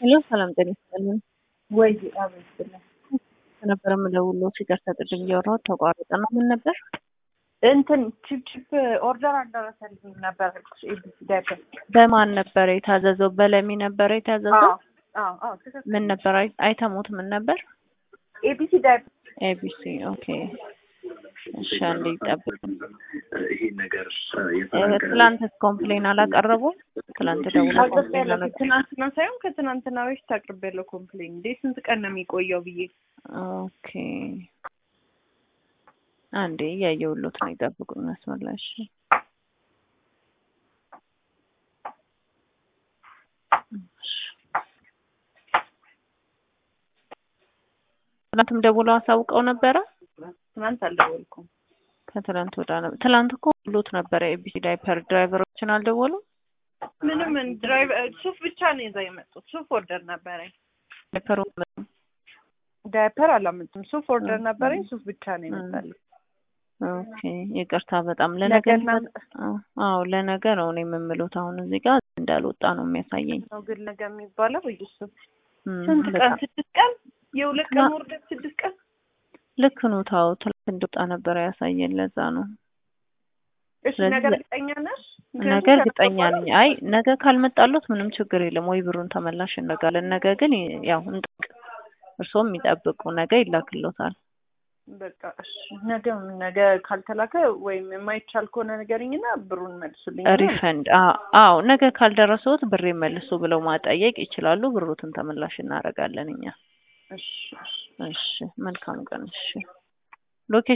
ሄሎ ሰላም ጤና ይስጥልን። ወይ አበስልኝ ነበር የምደውለው ሲቀርታ ቅድም እያወራሁት ተቋረጠ ነው። ምን ነበር? እንትን ቺፕ ቺፕ ኦርደር አልደረሰልኝም ነበር አልኩሽ። ኤቢሲ ዳይፐር በማን ነበረ የታዘዘው? በለሚ ነበረ የታዘዘው? አዎ አዎ ትክክል። ምን ነበር አይ- አይተሙት? ምን ነበር? ኤቢሲ ዳይፐር ኤቢሲ ኦኬ። እሺ አንዴ ይጠብቅ። ይሄን ነገር ትላንት ኮምፕሌን አላቀረቡም? ትላንት ደውሎ ኮምፕሌን አቅርቤያለሁ። አላቀረቡም? ትናንትና ሳይሆን ከትናንትና በፊት አቅርቤያለሁ ኮምፕሌን። እንዴ ስንት ቀን ነው የሚቆየው ብዬ ኦኬ አንዴ እያየሁሎት ነው። ይጠብቁኝ መስመር ላይ እሺ። ትናንትም ደውለው አሳውቀው ነበረ። ትናንት አልደወልኩም። ከትላንት ወዳ ነበር። ትላንት እኮ ብሎት ነበረ ኤቢሲ ዳይፐር ድራይቨሮችን አልደወሉም። ምንም ድራይቨር ሱፍ ብቻ ነው ይዘው የመጡት። ሱፍ ኦርደር ነበረኝ። ዳይፐሩ ዳይፐር አላመጡም። ሱፍ ኦርደር ነበረኝ። ሱፍ ብቻ ነው የመጣልኝ። ኦኬ ይቅርታ በጣም ለነገ ነገ እና- አዎ ለነገ ነው እኔ የምምሉት። አሁን እዚህ ጋር እንዳልወጣ ነው የሚያሳየኝ። ነው ግን ነገ የሚባለው በኢየሱስ እም፣ ስንት ቀን? በጣም ስድስት ቀን? የሁለት ቀን ና- ወርደት ስድስት ቀን? ልክ ነው። ታው ትላንት እንደወጣ ነበረ ያሳየን። ለዛ ነው እሺ ስለዚህ ነገ እርግጠኛ ነሽ? ነገ እርግጠኛ ነኝ። አይ ነገ ካልመጣሎት ምንም ችግር የለም ወይ ብሩን ተመላሽ እናደርጋለን። ነገ ግን ያው እንጠብቅ፣ እርስዎም የሚጠብቁ ነገ ይላክሎታል። በቃ እሺ ነገ ነገ ካልተላከ ወይም የማይቻል ከሆነ ንገሪኝና ብሩን መልሱልኝ። ሪፈንድ አዎ፣ ነገ ካልደረሰዎት ብሬ መልሱ ብለው ማጠየቅ ይችላሉ። ብሩትን ተመላሽ እናደርጋለን እኛ። እሺ እሺ እሺ መልካም ቀን። እሺ ሎኬሽን